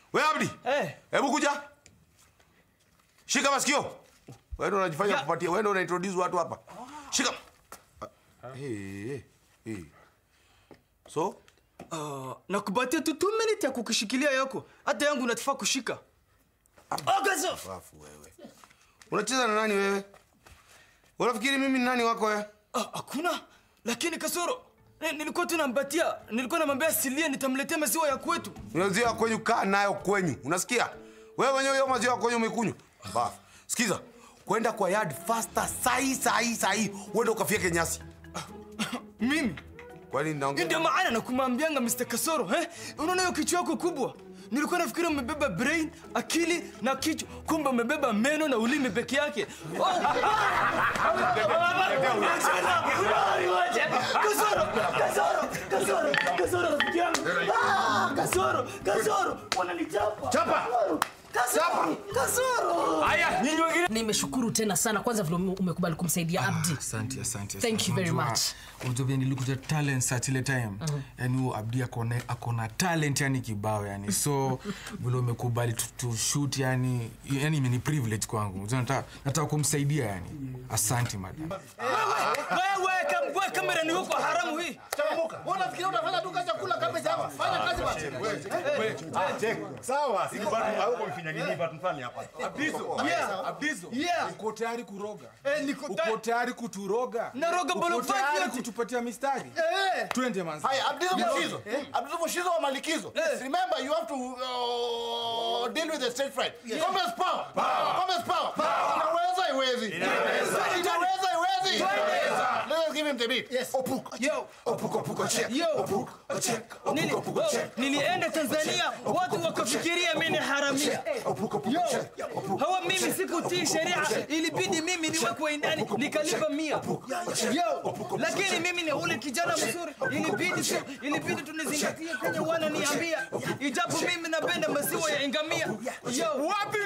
We Abdi. Eh. Hebu kuja. Shika masikio. Wewe ndio unajifanya Ya. kupatia. Wewe ndio una introduce watu hapa. Shika. Eh, eh, eh. So, Uh, nakupatia tu 2 minutes ya kukishikilia yako. Hata yangu natafaa kushika. Oh, gazo. wafu wewe. Unacheza na nani wewe? Unafikiri mimi ni nani wako wewe? Ah, hakuna. Lakini kasoro. Eh, nilikuwa tu nampatia. Nilikuwa namwambia asilie nitamletea maziwa ya kwetu. Maziwa kwenyu kaa nayo kwenyu. Unasikia? Wewe mwenyewe hiyo maziwa kwenyu umekunywa. Mbafu. Sikiza. Kwenda kwa yard faster sahi sahi sahi. Uende ukafieke nyasi. Mimi Kwani Hii naongea? ndio maana nakumwambianga Mr. Kasoro, eh? Unaona hiyo kichwa yako kubwa? Nilikuwa nafikiri umebeba brain, akili na kichwa, kumbe umebeba meno na ulimi peke yake. Oh. Kasoro, Kasoro, Kasoro, Kasoro rafiki yangu. Ah, Kasoro, Kasoro, wananichapa. Chapa. Kasoro, Kasoro. Haya, nyinyi wengine. nimeshukuru tena sana kwanza vile ume- umekubali kumsaidia abdi asante asante Thank asante. you very Unajua- much. unajua vile nilikuja talent search ile time yani huo abdi akona akona talent yani kibao yani so vile umekubali tu, tu shoot yani yani imeni privilege kwangu Unajua nataka nataka kumsaidia yani asante madam Wewe kam- kamera ni huko haramu hii. Unafikiria unafanya tu kazi ya kula cabbage hapa? Fanya kazi basi. Sawa, siku bado hauko mfinya nini bado mfanye hapa. Yeah. Abdizo, Yeah. uko tayari kuroga Eh, niko ta- uko tayari kuturoga Naroga uko bolo five tayari yote. kutupatia mistari Eh. twende manzi Haya, Abdizo Mshizo. Abdizo Mshizo wa Malikizo. Remember you have to uh, deal with the stage fright. Commerce power. Commerce power. Inaweza iwezi. Inaweza iwezi. Let's give him the beat. Yes. Opuk. Yo. Opuko puko check. Yo. Opuko check. Nili, Opuko puko oh, check. nilienda Tanzania watu wakafikiria mimi ni haramia. Opuko puko check. Opuko Hawa mimi sikutii sheria, ilibidi mimi niwekwe ndani nikalipa mia. Yo, lakini mimi ni ule kijana mzuri, ilibidi tu, ilibidi tunizingatie kwenye wananiambia, ijapo mimi napenda maziwa ya ngamia. Yo, wapi